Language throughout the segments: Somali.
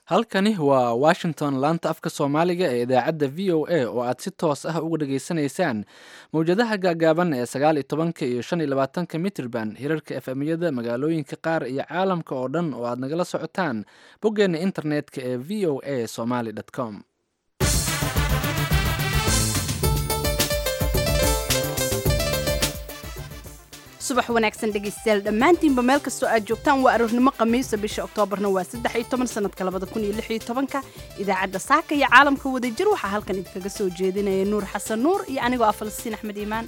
halkani waa washington laanta afka soomaaliga ee idaacadda v o a oo aad si toos ah uga dhageysanaysaan mowjadaha gaagaaban ee sagaal iyo tobanka iyo shan iyo labaatanka mitrban hirarka efemyada magaalooyinka qaar iyo caalamka oo dhan oo aad nagala socotaan boggeena internetka ee v o a somaly com subax wanaagsan dhegaystayaal dhammaantiinba meel kastoo aad joogtaan waa aroornimo khamiisa bisha oktoobarna waa saddex iyo toban sanadka labada kun iyo lix iyo tobanka idaacadda saaka iyo caalamka wadajir waxaa halkan idinkaga soo jeedinaya nuur xasan nuur iyo anigoo ah falastiin axmed iimaan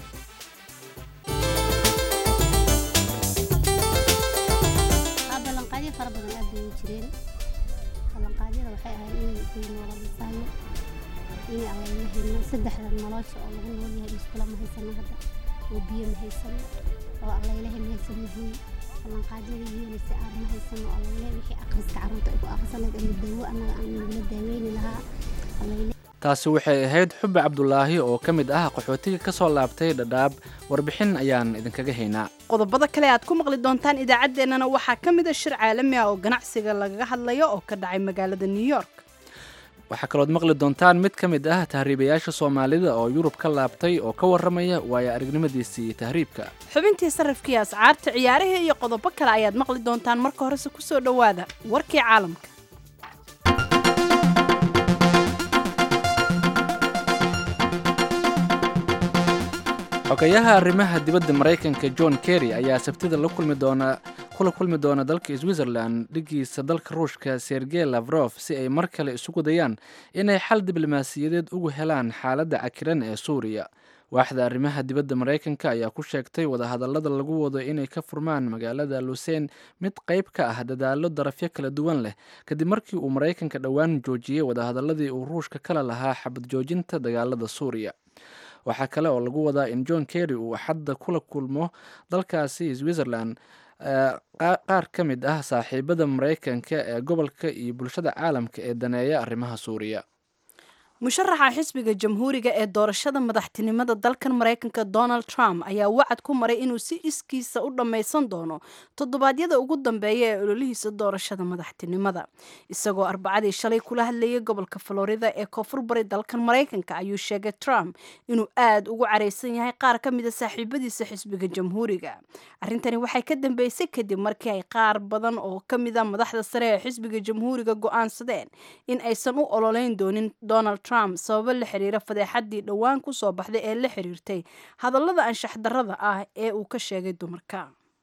ballanqaadyo fara badan aad bay u jireen ballanqaadyada waxay ahayd in kuy noola dhisaayo in aan la helno saddexda nolosha oo lagu nool yahay iskula ma haysano hadda oo biyo ma haysano oo allaylahe ma haysano hoy ballanqaadyada yeelisa aan ma haysano oo allaylahe wixii akhriska carruurta ay ku akhrisanayd ama daawo annaga aan nagula daaweyni lahaa allayle taasi waxay ahayd xubbi cabdulaahi oo ka mid ah qaxootiga ka soo laabtay dhadhaab warbixin ayaan idinkaga haynaa qodobada kale aad ku maqli doontaan idaacaddeenana waxaa ka mid a shir caalami ah oo ganacsiga lagaga hadlayo oo ka dhacay magaalada new york waxaa kalood maqli doontaan mid ka mid ah tahriibayaasha soomaalida oo yurub ka laabtay oo ka warramaya waayo aragnimadiisii tahriibka xubintii sarrafkii ascaarta ciyaarihii iyo qodobo kale ayaad maqli doontaan marka horese ku soo dhowaada warkii caalamka xogayaha arrimaha dibadda maraykanka john kerry ayaa sabtida la kulmi doona kula kulmi doona dalka switzerland dhigiisa dalka ruushka sergey lavrof si ay mar kale isugu dayaan inay xal diblomaasiyadeed ugu helaan xaaladda cakiran ee suuriya waaxda arrimaha dibadda maraykanka ayaa ku sheegtay wadahadallada lagu wado inay ka furmaan magaalada luseyn mid qayb ka ah dadaallo darafyo kala duwan leh kadib markii uu maraykanka dhowaan joojiyey wadahadalladii uu ruushka kala lahaa xabad joojinta dagaalada suuriya waxaa kale oo lagu wadaa in john kerry uu xadda kula kulmo dalkaasi switzerland qaar ka mid ah saaxiibada maraykanka ee gobolka iyo bulshada caalamka ee daneeya arrimaha suuriya musharaxa xisbiga jamhuuriga ee doorashada madaxtinimada dalkan maraykanka donald trump ayaa wacad ku maray inuu si iskiisa u dhammaysan doono toddobaadyada ugu dambeeya ee ololihiisa doorashada madaxtinimada isagoo arbacadii shalay kula hadlayay gobolka florida ee koonfur bari dalkan maraykanka ayuu sheegay trump inuu aad ugu caraysan yahay qaar ka mida saaxiibadiisa xisbiga jamhuuriga arrintani waxay ka dambeysay kadib markii ay qaar badan oo ka mida madaxda sare ee xisbiga jamhuuriga go-aansadeen in aysan u ololeyn doonin donald trump sababo la xiriira fadeexadii dhowaan ku soo baxday ee la xiriirtay hadallada anshax darrada ah ee uu ka sheegay dumarka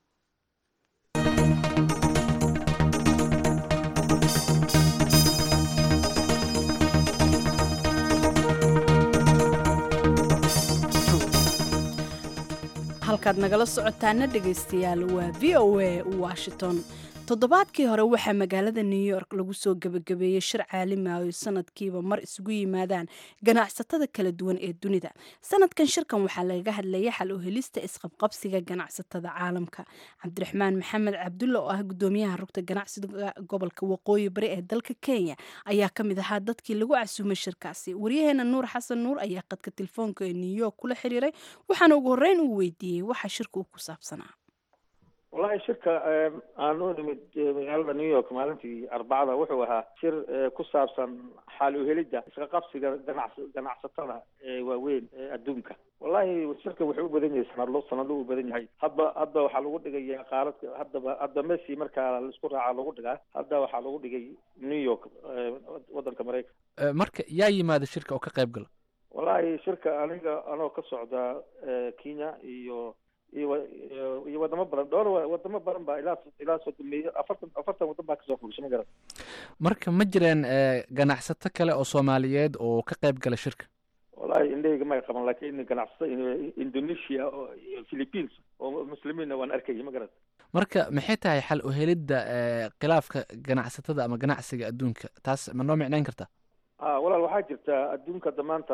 halkaad nagala socotaana dhegaystayaal waa v o a washington toddobaadkii hore waxaa magaalada new york lagu soo gebagabeeyey shir caalami ah oo sanadkiiba mar isugu yimaadaan ganacsatada kala duwan ee dunida sanadkan shirkan waxaa lagaga hadlayay xal u helista isqabqabsiga ganacsatada caalamka cabdiraxmaan maxamed cabdulla oo ah gudoomiyaha rugta ganacsiga gobolka waqooyi bari ee dalka kenya ayaa ka mid ahaa dadkii lagu casuumay shirkaasi waryaheena nuur xasan nuur ayaa qadka telefoonka ee new york kula xiriiray waxaana ugu horreyn uu weydiiyey waxa shirka uu ku saabsanaa wallahi shirka aan u nimid magaalada new york maalintii arbacada wuxuu ahaa shir ku saabsan xaal uhelidda iska qabsiga ganac ganacsatada ee waaweyn ee adduunka wallahi shirka wuxuu u badan yahay sanadlo sanadlo u badan yahay hadba hadda waxaa lagu dhigaya qaaradka haddaba hadda messi markaa laisku raaca lagu dhigaa hadda waxaa lagu dhigay new york waddanka maraykanka marka yaa yimaada shirka oo ka qayb gala wallahi shirka aniga anoo ka socda kenya iyo iyo iyo wadamo badan dhowr wadamo badan baa ilaa ilaa sodomeeyo afartan afartan waddan baa kasoo fugshay ma garan marka ma jireen ganacsato kale oo soomaaliyeed oo ka qayb gala shirka wallahi indhahayga may qaban laakiin ganacsato indonesia iyo philippines oo muslimiinna waan arkayay ma garan marka maxay tahay xal u helidda khilaafka ganacsatada ama ganacsiga adduunka taas ma noo micnayn kartaa a walaal waxaa jirta adduunka damaanta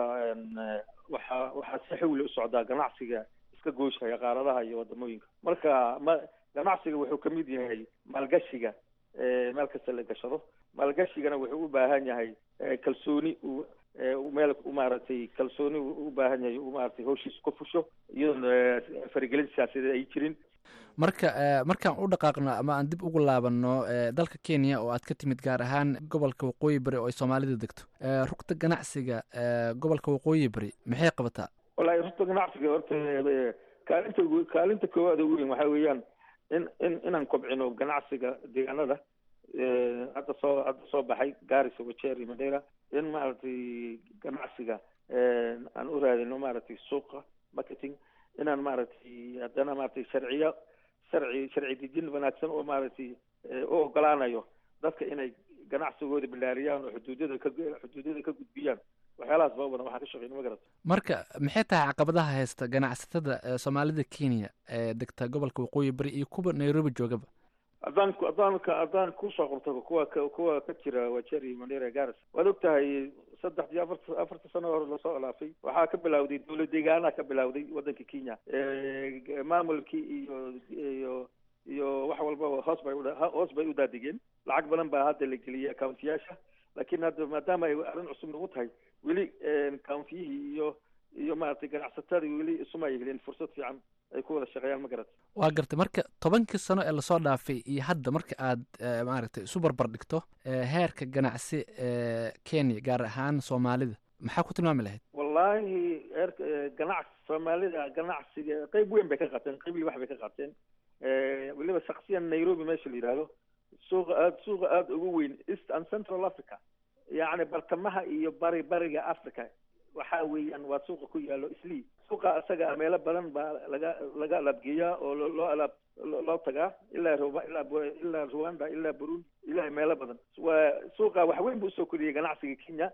waxaa waxaa si xawli u socdaa ganacsiga iska gooshaya qaaradaha iyo wadamooyinka marka ma ganacsiga wuxuu kamid yahay maalgashiga meel kasta la gashado maalgashigana wuxuu u baahan yahay kalsooni uu meel maaragtay kalsooni u baahan yahay uu maaragtay hawshiisa ku fusho iyadoon faragelin siyaasadeed ay jirin marka markaan u dhaqaaqno ama aan dib ugu laabanno dalka kenya oo aad ka timid gaar ahaan gobolka waqooyi bari oo ay soomaalida degto rugta ganacsiga gobolka waqooyi bari maxay qabataa wallahi rugta ganacsiga horta kaalinta kaalinta koowaad ugu weyn waxaa weeyaan in in inaan kobcino ganacsiga deegaanada hadda soo hadda soo baxay gaarisa wajeri madera in maaragtay ganacsiga aan u raadino maaragtay suuqa marketing inaan maaragtay haddana maaragtay sharciyo sharci sharci dejin wanaagsan oo maaragtay u ogolaanayo dadka inay ganacsigooda bilaariyaan oo xuduudyada ka xuduudyada ka gudbiyaan waxyaalahaas baa badan waxaan ka shaqeyna ma garata marka maxay tahay caqabadaha haysta ganacsatada soomaalida kenya ee degta gobolka waqooyi bari iyo kuwa nairobi joogaba haddaan haddaan haddaan kusoo qorto kuwa kuwa ka jira wajeri mandera garis waad og tahay saddex iyo afarta afarta sano hore lasoo ilaafay waxaa ka bilawday dowlad deegaanaha ka bilawday waddanka kenya maamulkii iyo iyo iyo wax walbaba hoos bay hoos bay u daadigeen lacag badan baa hadda la geliyay accountiyaasha laakiin hadda maadaama ay arrin cusub nagu tahay weli countiyihii iyo iyo maaragtay ganacsatadii weli isuma ay helin fursad fiican ay ku wada shaqeeyaan ma garata waa gartay marka tobankii sano ee lasoo dhaafay iyo hadda marka aad maaragtay isu barbar dhigto heerka ganacsi ee kenya gaar ahaan soomaalida maxaa ku tilmaami lahayd wallaahi heerka ganacsi soomaalida ganacsiga qeyb weyn bay ka qaateen qeyb libax bay ka qaateen weliba shaksiyan nairobi meesha la yidhaahdo suuqa aad suuqa aada ugu weyn east and central africa yacni bartamaha iyo bari bariga africa waxa weeyaan waa suuqa ku yaalo islii suuqa isaga meelo badan baa laga laga alaabgeeyaa oo loo alaab loo tagaa ilaa ruba ilaa ilaa rwanda ilaa burundi ilaa meelo badan waa suuqa wax weyn buu usoo koriyey ganacsiga kenya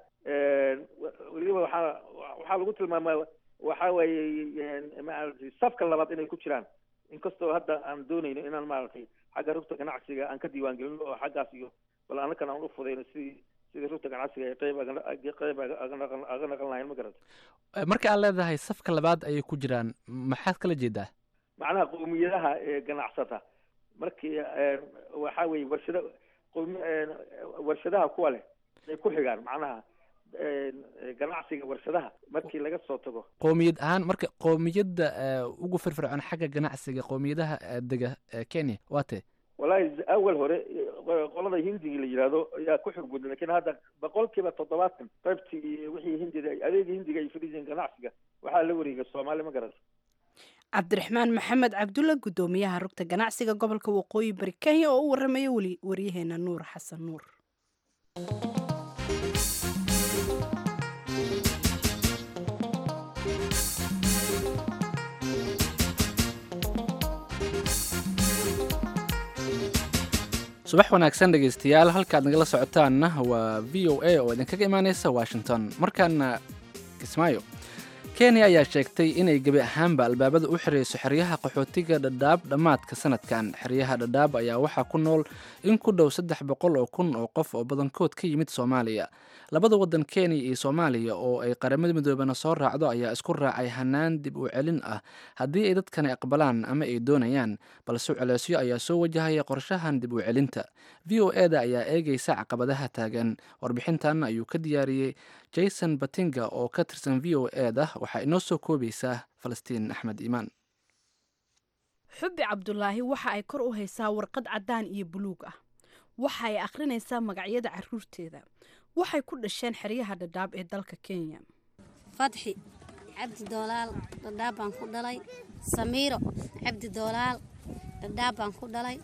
weliba waxaa waxaa lagu tilmaamaa waxa weeye maaragtay safka labaad inay ku jiraan inkastoo hadda aan doonayno inaan maaragtay xagga rugta ganacsiga aan ka diiwaan gelino oo xaggaas iyo bal anakan aan u fudayno sidii sidii rugta ganacsiga ay qeyb qeyb aga naqan lahayn ma garata marka aad leedahay safka labaad ayay ku jiraan maxaad kala jeedaa macnaha qowmiyadaha ee ganacsata markii waxa weeye warshada qowmi warshadaha kuwa leh ay ku xigaan macnaha ganacsiga warshadaha markii laga soo tago qoomiyad ahaan marka qoomiyadda ugu firfircoon xagga ganacsiga qoomiyadaha dega kenya waa tee wallahi awal hore qolada hindiga la yidhaahdo ayaa ku xog budan lakin hadda boqolkiiba toddobaatan qaybtii wixii hindida adeegii hindiga ay fadhiiseen ganacsiga waxaa la wareegay soomaali ma garata cabdiraxmaan maxamed cabdulla guddoomiyaha rugta ganacsiga gobolka waqooyi bari kenya oo u waramaya weli waryaheena nuur xasan nuur subax wanaagsan dhegaystayaal halkaad nagala socotaanna waa v o a oo idinkaga imaaneysa washington markaana kismaayo kenya ayaa sheegtay inay gebi ahaanba albaabada u xirayso xeryaha qaxootiga dhadhaab dhammaadka sanadkan xeryaha dhadhaab ayaa waxaa ku nool in ku dhow saddex boqol oo kun oo qof oo badankood ka yimid soomaaliya labada waddan kenya iyo soomaaliya oo ay qaramada midoobana soo raacdo ayaa isku raacay hanaan dib u celin ah haddii ay dadkani aqbalaan ama ay doonayaan balse culeysyo ayaa soo wajahaya qorshahan dib u celinta v o e da ayaa eegaysa caqabadaha taagan warbixintan ayuu ka diyaariyey jason batinga oo ka tirsan v o e da waxaa inoo soo koobaysaa falastiin axmed iimaan xubbi cabdulaahi waxa ay kor u haysaa warqad caddaan iyo buluug ah waxa ay akhrinaysaa magacyada caruurteeda waxay ku dhasheen xeryaha dhadhaab ee dalka kenya fatxi cabdi doolaal dhadhaab baan ku dhalay samiiro cabdi doolaal dhadhaab baan ku dhalay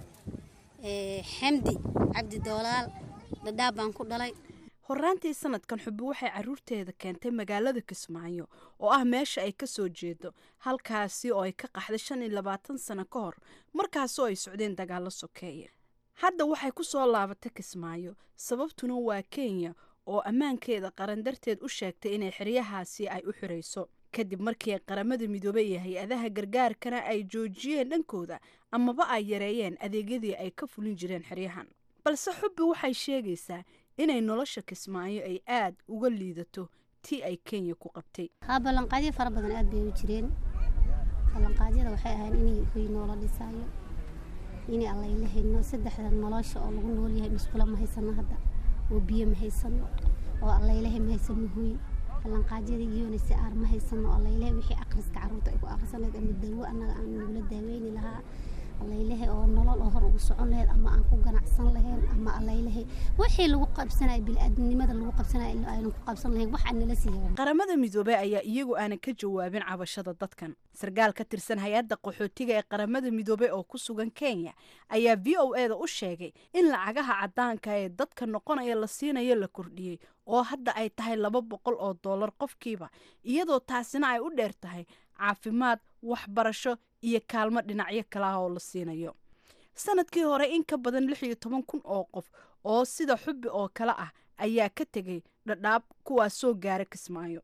xamdi cabdi doolaal dhadhaab baan ku dhalay horaantii sanadkan xubbi waxay caruurteeda keentay magaalada kismaayo oo ah meesha ay ka soo jeedo halkaasi oo ay ka qaxday shan iyo labaatan sano ka hor markaasoo ay socdeen dagaallo sokeeye hadda waxay ku soo laabatay kismaayo sababtuna waa kenya oo ammaankeeda qaran darteed u sheegtay inay xeryahaasi ay u xirayso kadib markii qaramada midoobey iyo hay-adaha gargaarkana ay joojiyeen dhankooda amaba ay yareeyeen adeegyadii ay ka fulin jireen xeryahan balse xubbi waxay sheegaysaa inay nolosha kismaayo ay aad uga liidato tii ay kenya ku qabtay haa ballanqaadyo fara badan aad bay u jireen ballanqaadyada waxay ahayd inay hoy noola dhisaayo inay allayla hayno saddexda nolosha oo lagu nool yahay musqulo ma haysano hadda oo biyo ma haysano oo allaylahay ma haysano hoy ballanqaadyada iyona si aar ma haysano allaylahay wixii akhriska carruurta ay ku akhrisanayd ama dawo annaga aan nagula daaweyni lahaa allaylehe oo nolol oo hor ugu socon laheyd ama aan ku ganacsan lahayn ama allaylehe wixii lagu qabsanaya bili-aadamnimada lagu qabsanaya aynan ku qabsan lahayn wax aan nala siiya qaramada midoobey ayaa iyagu aanan ka jawaabin cabashada dadkan sarkaal ka tirsan hay-adda qaxootiga ee qaramada midoobey oo ku sugan kenya ayaa v o e da u sheegay in lacagaha caddaanka ee dadka noqonaya la siinayo la kordhiyey oo hadda ay tahay laba boqol oo dollar qofkiiba iyadoo taasina ay u dheer tahay caafimaad waxbarasho iyo kaalmo dhinacyo kale ah oo la siinayo sanadkii hore in ka badan lix iyo toban kun oo qof oo sida xubbi oo kale ah ayaa ka tegay dhadhaab kuwaas soo gaara kismaayo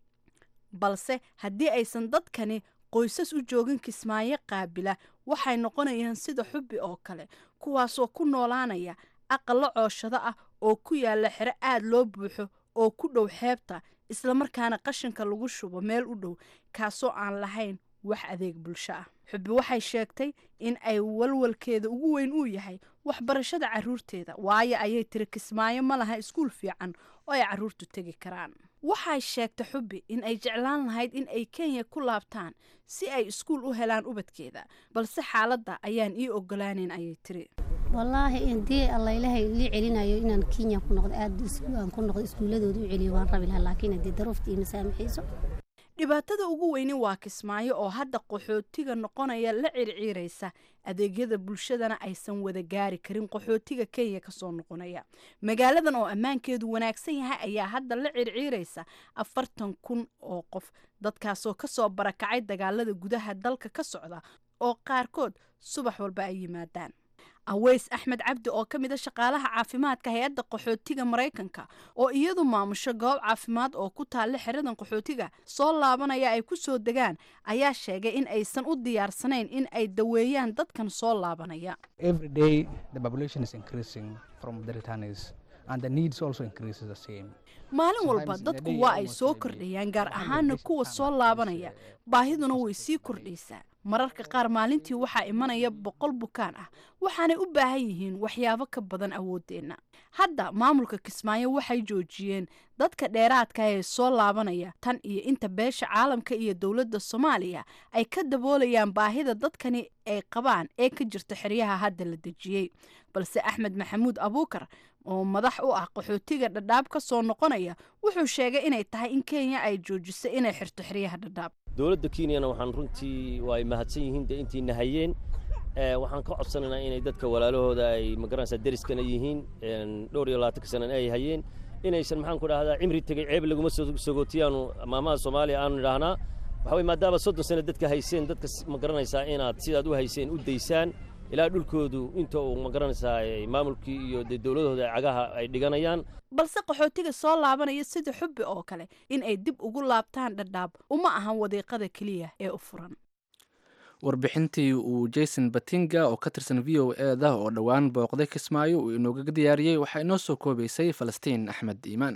balse haddii aysan dadkani qoysas u joogin kismaayo qaabila waxay noqonayaan sida xubbi oo kale kuwaasoo ku noolaanaya aqallo cooshado ah oo ku yaalla xero aad loo buuxo oo ku dhow xeebta islamarkaana qashinka lagu shubo meel u dhow kaasoo aan lahayn wax adeeg bulsho ah xubbi waxay sheegtay in ay walwalkeeda ugu weyn uu yahay waxbarashada caruurteeda waayo ayay tiri kismaayo ma laha iskuul fiican oo ay caruurtu tegi karaan waxay sheegtay xubbi in ay jeclaan lahayd in ay kenya ku laabtaan si ay iskuul u helaan ubadkeeda balse xaaladda ayaan ii ogolaaneyn ayay tiri wallaahi hadii allaylahay lii celinayo inaan kenya ku noqdo aad aan ku noqdo iskuuladooda u celiyo waan rabi lahaa laakiin haddii daruufta iyo masaamaxiiso dhibaatada ugu weyni waa kismaayo oo hadda qaxootiga noqonaya la circiiraysa adeegyada bulshadana aysan wada gaari karin qaxootiga kenya kasoo noqonaya magaaladan oo ammaankeedu wanaagsan yahay ayaa hadda la circiiraysa afartan kun oo qof dadkaasoo kasoo barakacay dagaalada gudaha dalka ka socda oo qaarkood subax walba ay yimaadaan aweys axmed cabdi oo ka mid a shaqaalaha caafimaadka hay-adda qaxootiga maraykanka oo iyadu maamusho goob caafimaad oo ku taalla xeradan qaxootiga soo laabanaya ay ku soo degaan ayaa sheegay in aysan u diyaarsanayn in ay daweeyaan dadkan soo laabanaya maalin walba dadku waa ay soo kordhayaan gaar ahaana kuwa soo laabanaya baahiduna way sii kordhaysaa mararka qaar maalintii waxaa imanaya boqol bukaan ah waxaanay u baahan yihiin waxyaabo ka badan awooddeenna hadda maamulka kismaayo waxay joojiyeen dadka dheeraadka ee soo laabanaya tan iyo inta beesha caalamka iyo dowladda soomaaliya ay ka daboolayaan baahida dadkani ay qabaan ee ka jirta xeryaha hadda la dejiyey balse axmed maxamuud abuukar oo madax u ah qaxootiga dhadhaab ka soo noqonaya wuxuu sheegay inay tahay in kenya ay joojiso inay xirto xeryaha dhadhaab dowladda kenyana waxaan runtii waa ay mahadsan yihiin dee intiina hayeen waxaan ka codsanaynaa inay dadka walaalahooda ay magaranaysaa deriskana yihiin dhowr iyo labaatanka sanana ay hayeen inaysan maxaan ku dhahdaa cimri tegey ceeb laguma sogootiyaanu maamaha soomaaliya aanu idhaahnaa waxa weye maadaama soddon sano dadka hayseen dadka ma garanaysaa inaad sidaad u hayseen u daysaan ilaa dhulkoodu inta uu ma garanaysaa maamulkii iyo dee dowladooda cagaha ay dhiganayaan balse qaxootiga soo laabanaya sida xubbi oo kale in ay dib ugu laabtaan dhadhaab uma ahan wadiiqada keliya ee u furan warbixintii uu jason batinga oo ka tirsan v o e da oo dhowaan booqday kismaayo uu inoogaga diyaariyey waxaa inoo soo koobaysay falastiin axmed iimaan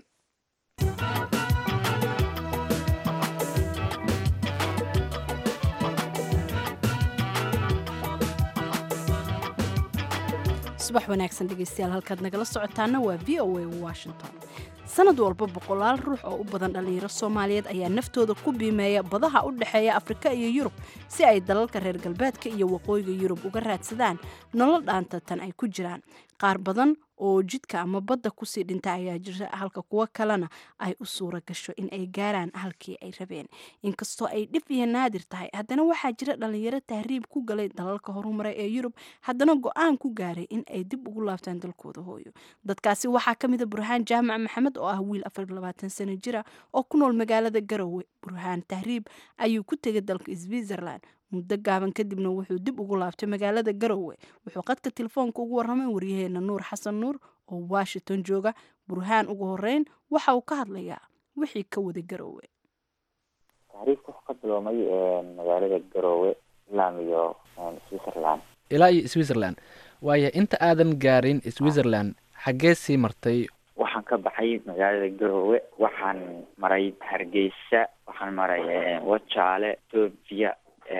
subax wanaagsan dhegeystayaal halkaad nagala socotaana waa v o a washington sanad walba boqolaal ruux oo u badan dhallinyaro soomaaliyeed ayaa naftooda ku biimeeya badaha u dhexeeya afrika iyo yurub si ay dalalka reer galbeedka iyo waqooyiga yurub uga raadsadaan nolol dhaanta tan ay ku jiraan qaar badan oo jidka ama badda kusii dhinta ayaa jira halka kuwo kalena ay u suura gasho in ay gaaraan halkii ay rabeen inkastoo ay dhif iyo naadir tahay haddana waxaa jira dhallinyaro tahriib ku galay dalalka horumaray ee yurub haddana go-aan ku gaaray in ay dib ugu laabtaan dalkooda hooyo dadkaasi waxaa ka mida burhaan jaamac maxamed oo ah wiil afar labaatan sano jira oo ku nool magaalada garowe burhaan tahriib ayuu ku tegay dalka switzerland muddo gaaban kadibna wuxuu dib ugu laabtay magaalada garowe wuxuu qadka telefoonka ugu warramay waryaheena nuur xasan nuur oo washington jooga burhaan ugu horeyn waxa uu ka hadlayaa wixii ka wada garowe taxriifka wuxuu ka biloomay magaalada garowe islaam iyo switzerland ilaa iyo switzerland waayo inta aadan gaarin switzerland xaggee sii martay waxaan ka baxay magaalada garowe waxaan maray hargeysa waxaan maray wajaale etoobiya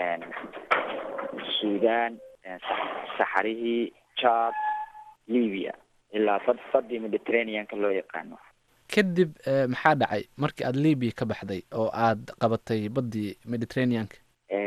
sudan saxarihii jad libya ilaa bad badii mediterraneanka loo yaqaano kadib maxaa dhacay markii aada libiya ka baxday oo aad qabatay baddii mediterraneanka libya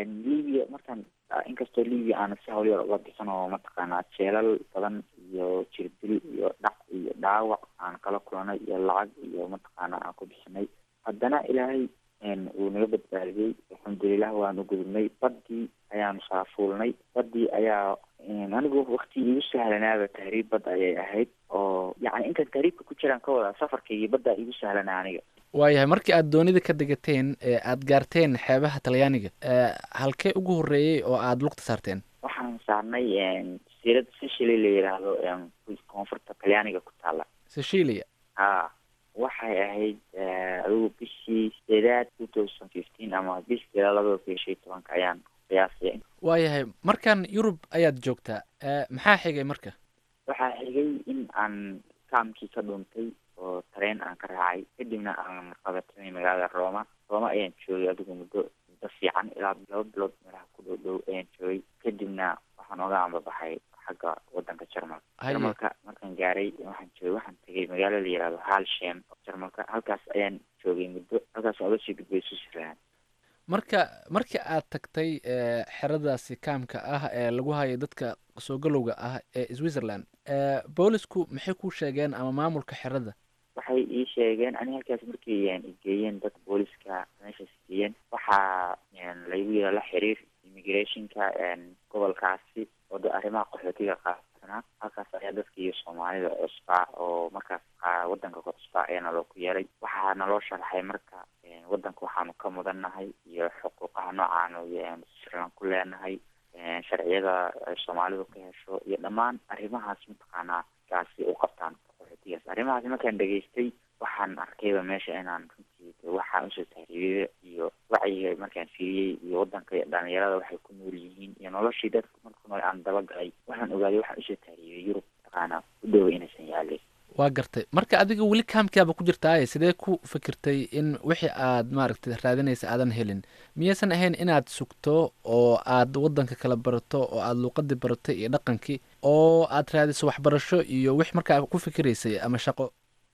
libiya markaan inkastoo libiya aana si hawlyar uga bixin oo mataqaanaa jeelal badan iyo jirdil iyo dhac iyo dhaawac aan kala kulanay iyo lacag iyo mataqaanaa aan ku bixinay haddana ilaahay wuu naga badbaadiyey alxamdulilah waanu gudubnay badii ayaanu saafuulnay badii ayaa anigu wakti iigu sahlanaaba tahriib badda ayay ahayd oo yacni intaan tahriibka ku jiraan ka wadaa safarkaygii baddaa iigu sahlanaa aniga waayahay markii aad doonida ka degateen ee aad gaarteen xeebaha talyaaniga halkee ugu horreeyey oo aada lugta saarteen waxaan saarnay jasiirad sicily la yidhaahdo koonfurta talyaaniga ku taala sicilia ha waxay ahayd adigu bishii sideedaad two thousand fifteen ama bish sideedaad labada kun iyo shan iyo tobanka ayaan qiyaasaya waayahay markan yurub ayaad joogtaa maxaa xigay marka waxaa xigay in aan kaamkii ka dhuuntay oo tareen aan ka raacay kadibna aan qabatinay magaalada rooma rooma ayaan joogay adigu muddo muddo fiican ilaa laba bilood meelaha ku dhow dhow ayaan joogay kadibna waxaan oga ambabaxay xagga wadanka jarmalka jarmalka markaan gaaray waxaan joogay waxaan tegay magaalo la yihahdo halshem jarmalka halkaas ayaan joogay muddo halkaas oga sii gudbay switzerland marka markii aad tagtay xeradaasi kaamka ah ee lagu hayo dadka soo galowga ah ee switzerland boolisku maxay ku sheegeen ama maamulka xerada waxay ii sheegeen ani halkaas markii igeeyeen dadka booliska meeshaas geeyeen waxaa laygu yira la xiriir immigrationka gobolkaasi oo da arrimaha qaxootiga qaabsanaa halkaas ayaa dadka iyo soomaalida cusbaa oo markaas wadanka ka cusbaa ayaa naloo ku yeeray waxaa naloo sharaxay marka wadanka waxaanu ka mudannahay iyo xuquuqaha noocaanu switzerland ku leenahay sharciyada ay soomaalidu ka hesho iyo dhammaan arrimahaas mataqaanaa kaasi u qabtaan qaxootigaas arrimahaas markaan dhegaystay waxaan arkayba meesha inaan runtii waxaa usoo tahriibiyada iyo wacyiga markaan fiiriyey iyo wadanka iyo dhalinyarada waxay ku nool yihiin iyo noloshii dadka marku nool aan dabagalay waxaan ogaaday waxaan usoo tahriibiyay yurub mataqaanaa u dhoway inaysan yaalin waa gartay marka adiga weli kaamkiaba ku jirtaaye sidee ku fikirtay in wixii aad maaragtay raadinaysa aadan helin miyaysan ahayn inaad sugto oo aad wadanka kala barato oo aad luuqadii baratay iyo dhaqankii oo aad raadiso waxbarasho iyo wix markaa ku fikiraysay ama shaqo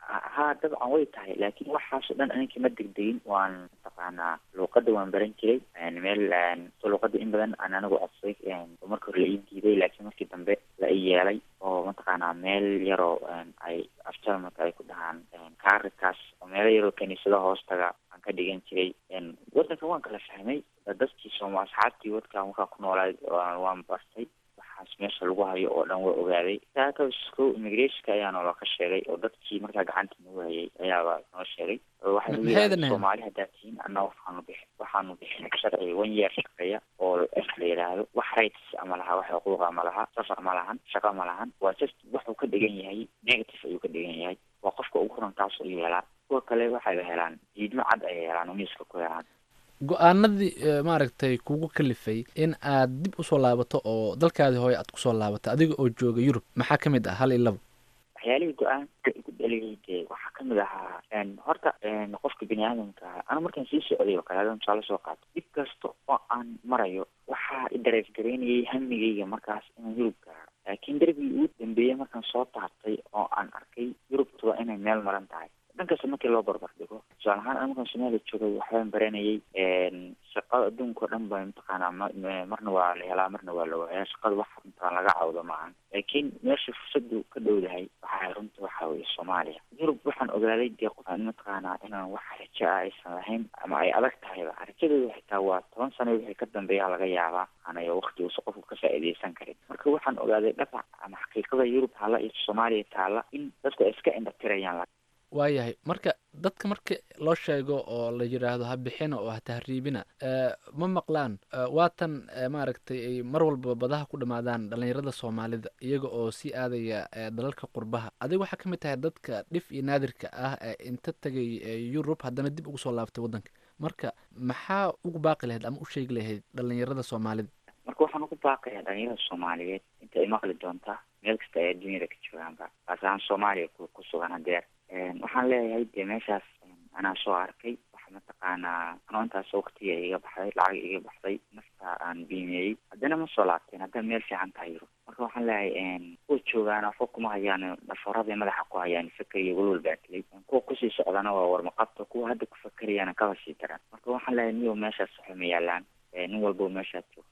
ha dabcan way tahay laakiin waxaasoo dhan aninkii ma degdegin waan mataqaanaa luuqada waan baran jiray meel so luuqada in badan aan anigu codsay oo marka hore la ii diiday laakiin markii dambe la ii yeelay oo mataqaanaa meel yaroo ay afjarmalka ay ku dhahaan kaarikaas oo meelo yaroo kaniisada hoostaga aan ka dhigan jiray wadanka waan kala fahmay dadkii sooma asxaabtii wadka markaa ku noolaay waan bartay waxaas meesha lagu hayo oo dhan waa ogaaday saakasko immigrationka ayaa noola ka sheegay oo dadkii markaa gacanta nagu hayay ayaaba noo sheegay waxay nagu yidhahdeen soomaali haddaad tihiin anna waxaanu bixin waxaanu bixin sharci one year shaqeeya oo f la yidhaahdo wax rights ama laha wax xuquuqa ma laha safar ma lahan shaqa ma lahan waa just wuxuu ka dhigan yahay negative ayuu ka dhigan yahay waa qofka ugu horan taas ayuu helaa kuwa kale waxayba helaan diidmo cad ayay helaan oo miiska ku helaan go-aanadii maaragtay kugu kalifay in aad dib usoo laabato oo dalkaadii hooye aad kusoo laabato adiga oo jooga yurub maxaa ka mid ah hal iyo labo waxyaalihii go-aanka igu dhaliyay dee waxaa kamid ahaa horta qofka bini aadamka ana markaan sii socday oo kale hadan tusaale soo qaato dhib kasta oo aan marayo waxaa i dareef garaynayay hamigayga markaas inaan yurub gaaro laakiin darbigii ugu dambeeyey markaan soo taabtay oo aan arkay yurubtu waa inay meel maran tahay dhankasta markii loo barbar dhigo tusaale ahaan an markaan soomaaliya joogay waxbaan baranayay shaqada adduunka o dhan ba mataqaanaa marna waa la helaa marna waa la waayaa shaqada wax mataqaan laga cawdo maahan laakiin meesha fursadu ka dhowdahay waxaa runta waxa weye soomaaliya yurub waxaan ogaaday dee qofaan mataqaanaa inaan wax rajo ah aysan lahayn ama ay adag tahayba rajadooda xitaa waa toban sano wixii ka dambeeya laga yaabaa anayo wakti uusa qofku ka faa'iidaysan karin marka waxaan ogaaday dhabac ama xaqiiqada yurub taalla iyo soomaaliya taalla in dadku ay iska indhatirayaan waayahay marka dadka marka loo sheego oo la yidhaahdo ha bixina oo ha tahriibina ma maqlaan waatan maaragtay ay mar walba badaha ku dhamaadaan dhalinyarada soomaalida iyaga oo sii aadaya dalalka qurbaha adiga waxaa ka mid tahay dadka dhif iyo naadirka ah ee inta tegay yurub haddana dib ugu soo laabtay waddanka marka maxaa ugu baaqi lahayd ama u sheegi lahayd dhalinyarada soomaalida marka waxaan ugu baaqayaa dhalinyarada soomaaliyeed inta ay maqli doontaa meel kasta ay adduunyada ka joogaanba kaas ahaan soomaaliya ku sugan hadeer waxaan leeyahay dee meeshaas anaa soo arkay waxa mataqaanaa anoo intaas waktiga iga baxday lacag iga baxday nafta aan biimeeyey haddana ma soo laabteen haddana meel fiican tahay yurub marka waxaan leeyahay kuwa joogaana waxba kuma hayaan dhafoorada madaxa ku hayaan fakeriya walwal baa dilay kuwa kusii socdana waa warmaqabta kuwa hadda ku fakerayana kaba sii daran marka waxaan leeyahay niyow meeshaas waxa ma yaalaan nin walbo meeshaad joogto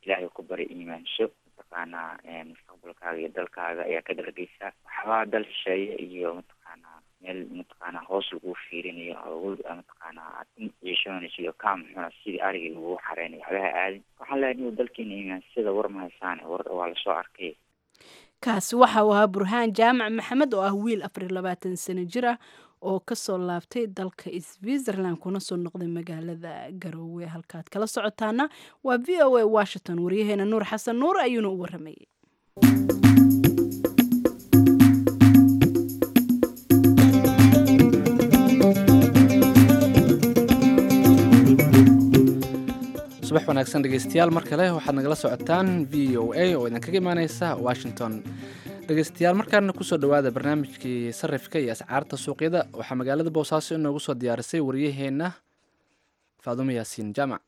ilaahay ku bari iimaansho mataqaanaa mustaqbalkaaga iyo dalkaaga ayaa ka dhargeysaa waxbaa dal shisheeye iyo mataqaanaa meel mataqaanaa hoos lagu fiirinayo oo mataqaanaa ciishoonayso iyo kaam xuna sidii arigii lagu xareynayo waxbaha aadin waxaan leeyahay inuu dalkeena iimaansada war ma haysaan war waa lasoo arkay kaasi waxa uu ahaa burhaan jaamac maxamed oo ah wiil afar iyo labaatan sano jir ah oo kasoo laabtay dalka switzerland kuna soo noqday magaalada garoowe halkaad kala socotaana waa v o a washington waryaheena nuur xasan nuur ayuuna u waramayay subax wanaagsan dhegeystayaal mar kale waxaad nagala socotaan v o a oo idinkaga imaaneysa washington dhegeystayaal markaana kusoo dhawaada barnaamijkii sarifka iyo ascaarta suuqyada waxaa magaalada boosaaso inoogu soo diyaarisay waryaheena faadumo yaasiin jaamac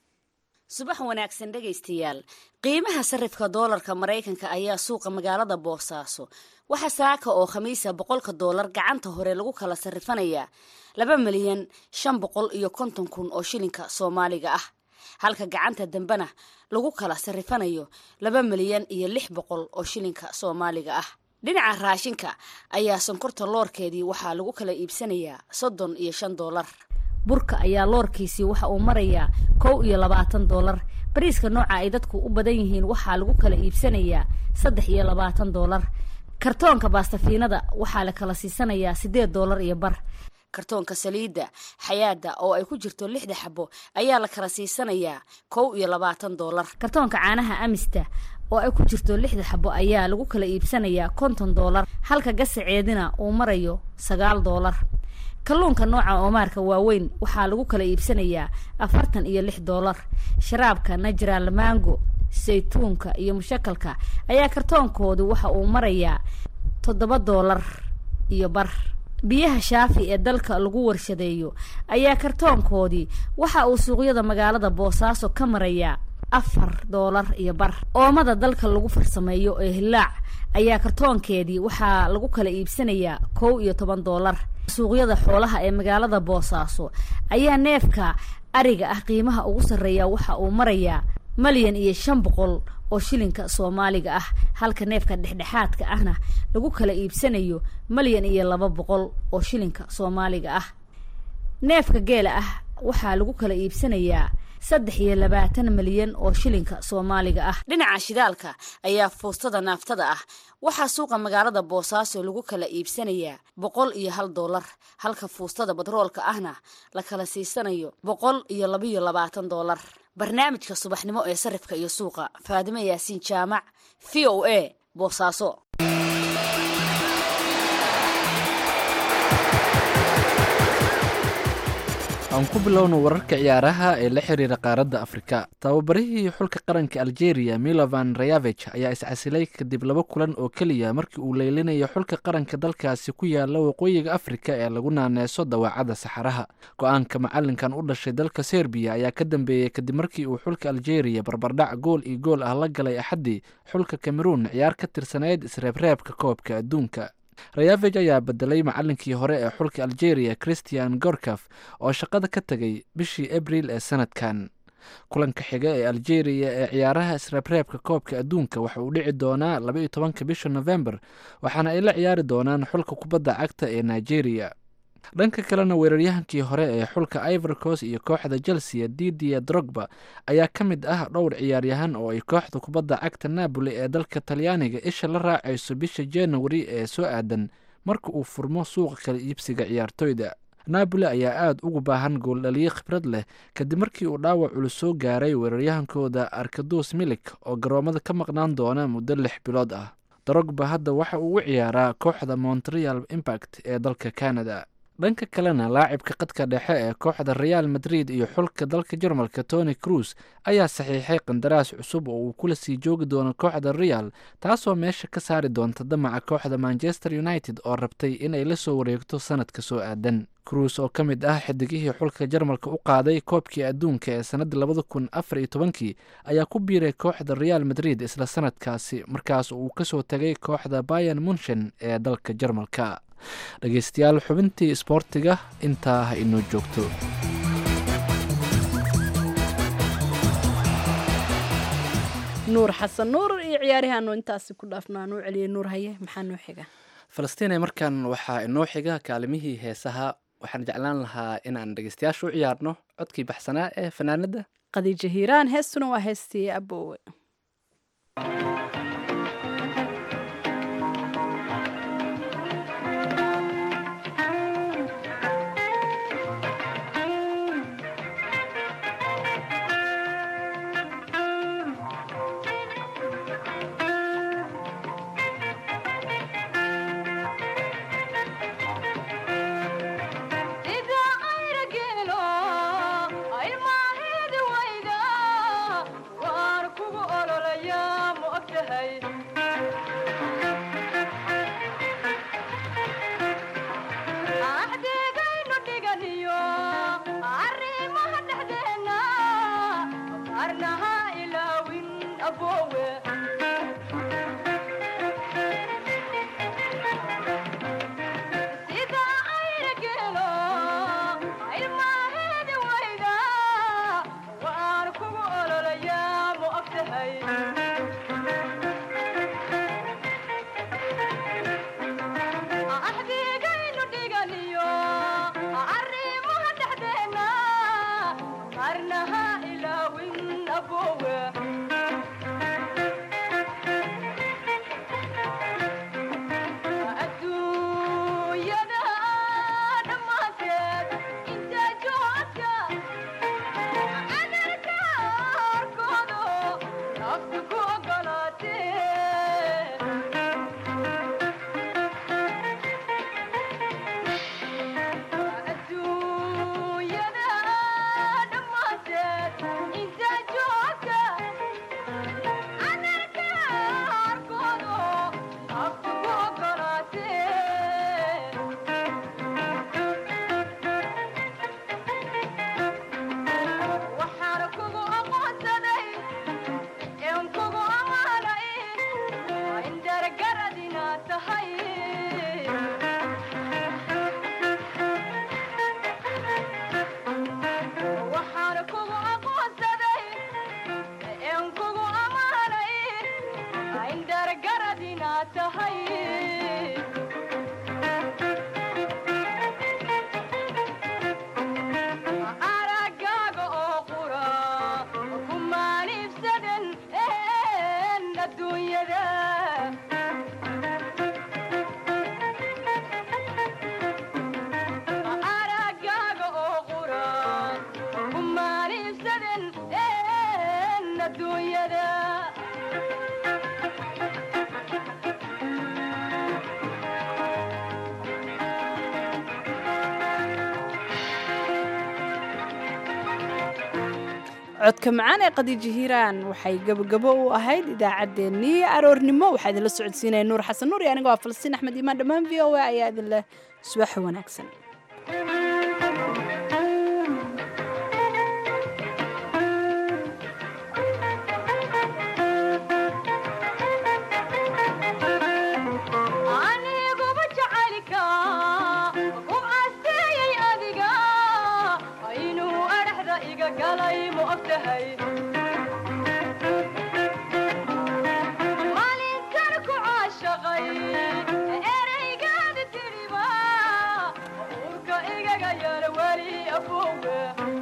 subax wanaagsan dhegaystayaal qiimaha sarifka doolarka maraykanka ayaa suuqa magaalada boosaaso waxaa saaka oo khamiisa boqolka doolar gacanta hore lagu kala sarifanayaa laba milyan shan boqol iyo konton kun oo shilinka soomaaliga ah halka gacanta dambena lagu kala sarifanayo laba milyan iyo lix boqol oo shilinka soomaaliga ah dhinaca raashinka ayaa sonkorta loorkeedii waxaa lagu kala iibsanayaa soddon iyo shan doolar burka ayaa loorkiisii waxa uu marayaa kow iyo labaatan doolar bariiska nooca ay dadku u badan yihiin waxaa lagu kala iibsanayaa saddex iyo labaatan doolar kartoonka baastafiinada waxaa la kala siisanayaa siddeed doolar iyo bar kartoonka saliidda xayaada oo ay ku jirto lixda xabo ayaa la kala siisanayaa kow iyo labaatan doolar kartoonka caanaha amista oo ay ku jirto lixda xabo ayaa lagu kala iibsanayaa konton doolar halka gasaceedina uu marayo sagaal doolar kalluunka nooca oomaarka waaweyn waxaa lagu kala iibsanayaa afartan iyo lix doolar sharaabka najral mango saytuunka iyo mushakalka ayaa kartoonkoodu waxa uu marayaa toddoba doolar iyo bar biyaha shaafi ee dalka lagu warshadeeyo ayaa kartoonkoodii waxa uu suuqyada magaalada boosaaso ka marayaa afar doolar iyo bar oomada dalka lagu farsameeyo ee hilaac ayaa kartoonkeedii waxaa lagu kala iibsanayaa kow iyo toban doolar suuqyada xoolaha ee magaalada boosaaso ayaa neefka ariga ah qiimaha ugu sarreeya waxa uu marayaa malyan iyo shan boqol oo shilinka soomaaliga ah halka neefka dhexdhexaadka ahna lagu kala iibsanayo malyan iyo laba boqol oo shilinka soomaaliga ah neefka geela ah waxaa lagu kala iibsanayaa saddex iyo labaatan milyan oo shilinka soomaaliga ah dhinaca shidaalka ayaa fuustada naaftada ah waxaa suuqa magaalada boosaaso lagu kala iibsanayaa boqol iyo hal doolar halka fuustada batroolka ahna la kala siisanayo boqol iyo labiyo labaatan doolar barnaamijka subaxnimo ee sarifka iyo suuqa faadimo yaasiin jaamac v o a boosaaso aan ku bilowno wararka ciyaaraha ee la xiriira qaaradda afrika tababarihii xulka qaranka algeria milovan rayavich ayaa iscasilay kadib laba kulan oo keliya markii uu leylinayo xulka qaranka dalkaasi ku yaala waqooyiga afrika ee lagu naaneeso dawaacadda saxaraha go-aanka macalinkan u dhashay dalka serbiya ayaa ka dambeeyey kadib markii uu xulka algeria barbardhac gool iyo gool ah la galay axaddii xulka cameroun ciyaar ka tirsaneyd isreebreebka koobka adduunka rayavej ayaa bedelay macalinkii hore ee xulka algeria christian gorkaf oo shaqada ka tegay bishii abril ee sanadkan kulanka xiga ee algeria ee ciyaaraha isreebreebka koobka adduunka waxa uu dhici doonaa laba iyo tobanka bisha november waxaana ay la ciyaari doonaan xulka kubadda cagta ee nigeria dhanka kalena weeraryahankii hore ee xulka ivorcos iyo kooxda chelsea didia drogba ayaa ka mid ah dhowr ciyaaryahan oo ay kooxda kubadda cagta napoli ee dalka talyaaniga isha la raacayso bisha januari ee soo aadan marka uu furmo suuqa kala iibsiga ciyaartoyda napoli ayaa aada ugu baahan gooldhaliye khibrad leh kadib markii uu dhaawac culus soo gaaray weeraryahankooda arkadus milik oo garoomada ka maqnaan doona muddo lix bilood ah drogba hadda waxa uu u ciyaaraa kooxda montreal impact ee dalka canada dhanka kalena laacibka qadka dhexe ee kooxda real madrid iyo xulka dalka jarmalka tony cruz ayaa saxiixay qandaraas cusub oo uu kula sii joogi doono kooxda real taasoo meesha ka saari doonta damaca kooxda manchester united oo rabtay inay la soo wareegto sanadka soo aadan cruz oo ka mid ah xidigihii xulka jarmalka u qaaday koobkii adduunka ee sannaddii labada kun afar iyo tobankii ayaa ku biiray kooxda real madrid isla sanadkaasi markaas uu kasoo tegay kooxda bayan munchen ee dalka jarmalka dhegeystayaal xubintii isboortiga intaa ha inoo joogto nuur xasan nuur iyo ciyaarihaanu intaasi ku dhaafno aan u celiyay nuur haye maxaa noo xiga falastiin markan waxaa inoo xiga kaalimihii heesaha waxaan jeclaan lahaa inaan dhegeystayaasha u ciyaarno codkii baxsanaa ee fanaanada khadiija hiiraan heestuna waa heestii aboowe codka macaan ee khadiija hiiraan waxay gabogabo u ahayd idaacaddeenii aroornimo waxaa idinla socodsiinaya nuur xasan nuur iyo aniga waa falastiin axmed imaan dhammaan v o a ayaa idinleh subax wanaagsan ereygaada tiriba urka igaga yar weli abowe